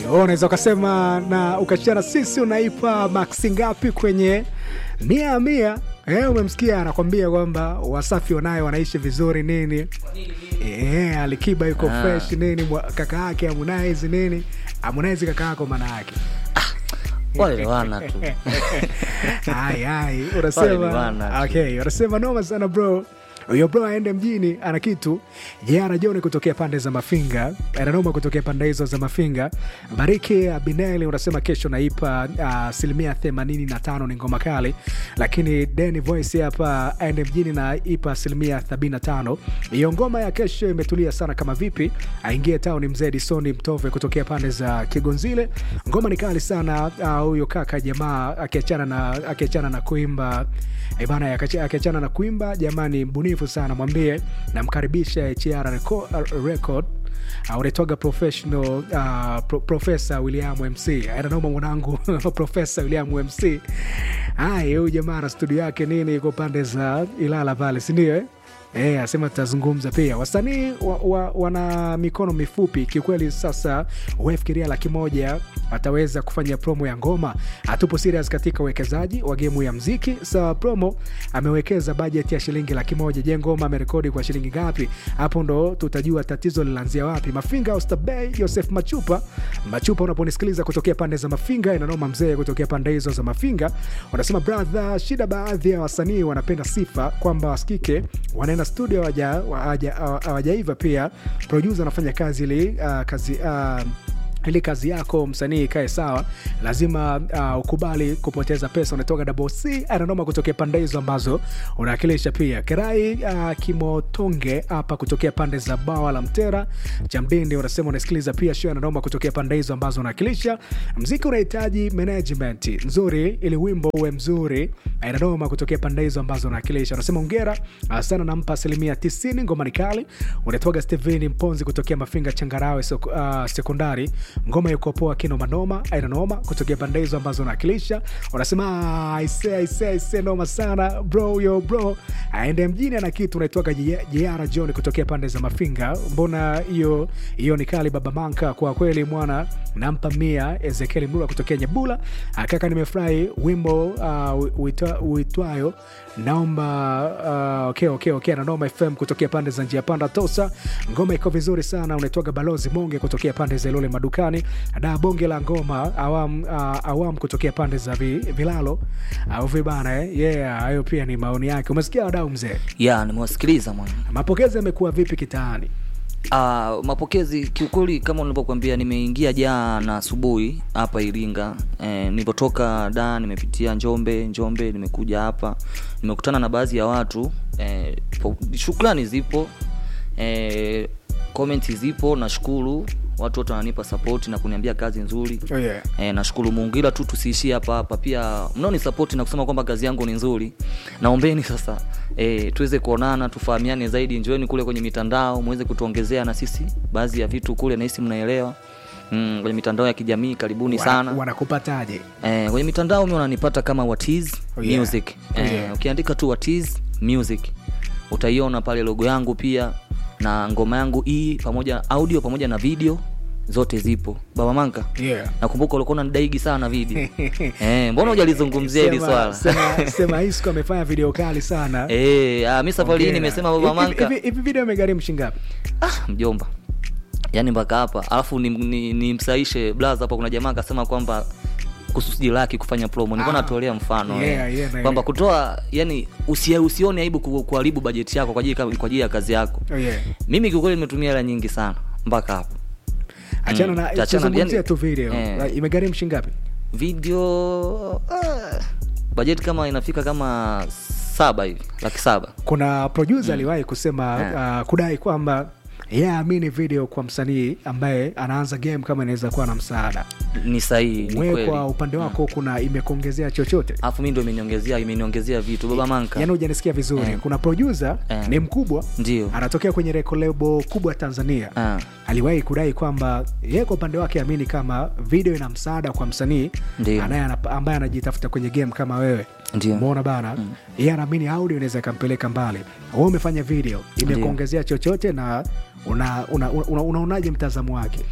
Wewe unaweza ukasema na ukachana sisi unaipa maksi ngapi kwenye mia ya mia eh, umemsikia anakwambia kwamba wasafi wanayo wanaishi vizuri nini eh, alikiba yuko Ah. fresh nini mwa- kaka yake Harmonize nini Harmonize kaka yako maana yake wale wana tu Ai, ai, Pale ni unasema wana tu. okay, unasema noma sana bro huyo bro aende mjini ana kitu jana joni kutokea pande za mafinga ananoma kutokea pande hizo za mafinga bariki abineli unasema kesho naipa asilimia themanini na tano ni ngoma kali lakini deni voice hapa aende mjini na ipa asilimia sabini na tano hiyo ngoma ya kesho imetulia sana kama vipi aingie town mzee disoni mtove kutokea pande za kigonzile ngoma ni kali sana ah, huyo kaka jamaa akiachana na akiachana na kuimba Eh bana akacha- akiachana na kuimba jamani mbunifu sana mwambie namkaribisha hr reco- uh, record uh, unaitwaga professional uh, pro, profesa william mc ananoma mwanangu profesa william mc ay huyu jamaa na studio yake nini iko pande za ilala pale sindio eh? E, asema tutazungumza pia wasanii wa, wa, wana mikono mifupi kiukweli sasa wefikiria laki moja ataweza kufanya promo ya ngoma hatupo serious katika uwekezaji wa gemu ya mziki sawa promo amewekeza bajeti ya shilingi laki moja je ngoma amerekodi kwa shilingi ngapi hapo ndo tutajua tatizo linaanzia wapi mafinga ostabey joseph machupa machupa unaponisikiliza kutokea pande za mafinga inanoma mzee kutokea pande hizo za mafinga wanasema brother shida baadhi ya wasanii wanapenda sifa kwamba wasikike wanaenda studio hawaja- hawaja- hawajaiva pia producer anafanya kazi ili uh, kazi uh, ili kazi yako msanii ikae sawa lazima uh, ukubali kupoteza pesa unatoka double c ananoma kutokea pande hizo ambazo unawakilisha pia kerai uh, kimotonge hapa kutokea pande za bawa la mtera chamdindi unasema unasikiliza pia show ananoma kutokea pande hizo ambazo unawakilisha mziki unahitaji management nzuri ili wimbo uwe mzuri ananoma kutokea pande hizo ambazo unawakilisha unasema ongera uh, sana nampa asilimia 90 ngoma ni kali unatoga steveni mponzi kutokea mafinga changarawe sek- uh, sekondari ngoma yuko poa kinomanoma ainanoma kutokea pande hizo ambazo unawakilisha unasema "Ah, aise aise aise noma sana bro yo bro aende mjini ana kitu unaitoka jeara john kutokea pande za mafinga mbona hiyo hiyo ni kali baba manka kwa kweli mwana nampa mia ezekieli mlula kutokea nyebula Ah, kaka nimefurahi wimbo uh, uitwa- uitwayo naomba uh, okay, okay, okay. nanoma fm kutokea pande za njia panda tosa ngoma iko vizuri sana unaitwaga balozi monge kutokea pande za ilole madukani da bonge la ngoma awam, uh, awam kutokea pande za vi, vilalo au vibana eh? yeah hayo pia ni maoni yake umesikia wadau mzee ya nimewasikiliza mwana mapokezi yamekuwa vipi kitaani Uh, mapokezi kiukweli kama nilivyokuambia nimeingia jana asubuhi hapa iringa eh, nilipotoka da nimepitia njombe njombe nimekuja hapa nimekutana na baadhi ya watu eh, po- shukrani zipo eh, komenti zipo nashukuru watu wote wananipa sapoti na kuniambia kazi nzuri oh, yeah. E, nashukuru Mungu ila tu tusiishie hapa hapa, pia mnaoni sapoti na kusema kwamba kazi yangu ni nzuri. Naombeni sasa e, tuweze kuonana, tufahamiane zaidi, njoeni kule kwenye mitandao muweze kutuongezea na sisi baadhi ya vitu kule, nahisi mnaelewa mm, kwenye mitandao ya kijamii. Karibuni Wana- sana wanakupataje e, kwenye mitandao mi wananipata kama Watiz Oh, yeah. music Oh, e, yeah. ukiandika tu Watiz music utaiona pale logo yangu pia na ngoma yangu hii pamoja audio pamoja na video zote zipo. Baba Manka yeah. nakumbuka ulikuwa unanidaigi sana video eh, mbona hujalizungumzia hili Sema- swala sema- sema isco amefanya video kali sana eh, ah, mi safari hii Hongera. nimesema baba Hivi- manka hivi- hivi video imegharimu shingapi ah, mjomba yaani mpaka hapa alafu nimsaishe ni, ni nimsahishe blaza hapa kuna jamaa akasema kwamba kusudi laki kufanya promo nilikuwa Ah, natolea mfano yeah, eh, yeah, na- kwamba kutoa yani usi, usione aibu ku- kuharibu bajeti yako kwa ajili kwa ajili ya kazi yako oh, yeah. mimi kiukweli nimetumia hela nyingi sana mpaka hapo achana Mm, na tachana- tuzungumzia yani- tu video eh. imegharimu shingapi video ah, bajeti kama inafika kama saba hivi laki saba kuna producer aliwahi kusema Yeah. uh, kudai kwamba yeye aamini video kwa msanii ambaye anaanza game kama inaweza kuwa na msaada ni sahihi ni wewe kweli kwa upande wako kuna imekuongezea chochote alafu mi ndo imeniongezea imeniongezea vitu baba manka yaani hujanisikia vizuri Eh. kuna producer Eh. ni mkubwa ndio anatokea kwenye record label kubwa tanzania Ah, aliwahi kudai kwamba yeye kwa upande wake amini kama video ina msaada kwa msanii Ndio. anaye- ambaye anajitafuta kwenye game kama wewe Ndio. umeona bana yeye anaamini audio inaweza ikampeleka mbali we umefanya video imekuongezea chochote na unaonaje una, una, una unaonaje mtazamo wake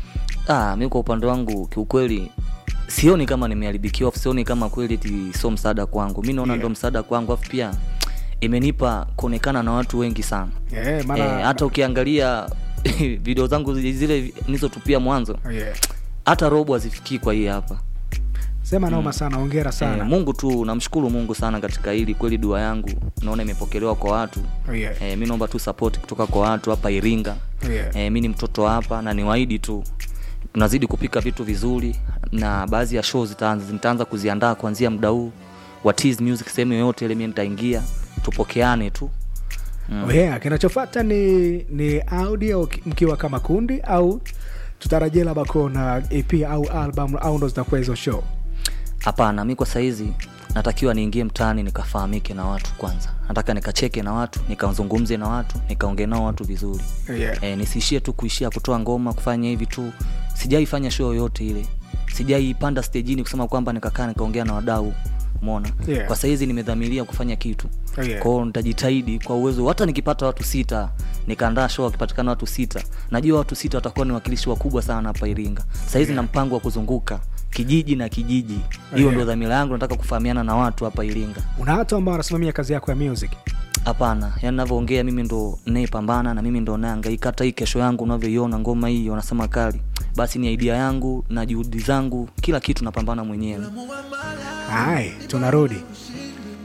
ah, mi kwa upande wangu kiukweli sioni kama nimeharibikiwa afu sioni kama kweli eti sio msaada kwangu mi naona Yeah. ndo msaada kwangu afu pia imenipa kuonekana na watu wengi sana Eh, maana- Eh, hata ukiangalia video zangu zile nilizotupia mwanzo yeah. hata robo hazifikii kwa hii hapa sema naoma sana ongera sana Eh, mungu tu namshukuru mungu sana katika hili kweli dua yangu naona imepokelewa kwa watu yeah. eh, mi naomba tu support kutoka kwa watu hapa iringa Yeah. eh, mi ni mtoto wa hapa na niwaahidi tu tunazidi kupika vitu vizuri na baadhi ya show zitaanza nitaanza kuziandaa kuanzia muda huu wa Tease music sehemu yoyote ile mi nitaingia tupokeane tu Oh yeah, kinachofata ni ni audio ki- mkiwa kama kundi au tutarajia labda kuona ep au album au ndo zitakuwa hizo show hapana mi kwa saizi natakiwa niingie mtaani nikafahamike na watu kwanza nataka nikacheke na watu nikazungumze na watu nikaongee nao watu vizuri yeah. e, nisiishie tu kuishia kutoa ngoma kufanya hivi tu sijaifanya show yoyote ile sijaipanda stejini kusema kwamba nikakaa nikaongea na wadau mona Yeah. kwa sahizi nimedhamiria kufanya kitu Yeah. kwao nitajitahidi kwa uwezo hata nikipata watu sita nikaandaa show wakipatikana watu sita najua watu sita watakuwa ni wakilishi wakubwa sana hapa iringa sahizi Yeah. na mpango wa kuzunguka kijiji na kijiji hiyo Yeah. ndo dhamira yangu nataka kufahamiana na watu hapa iringa una watu ambao wanasimamia kazi yako ya music hapana yani navyoongea mimi ndo nayepambana na mimi ndo naangaika hata hii kesho yangu unavyoiona ngoma hii wanasema kali basi ni idea yangu na juhudi zangu kila kitu napambana mwenyewe hai tunarudi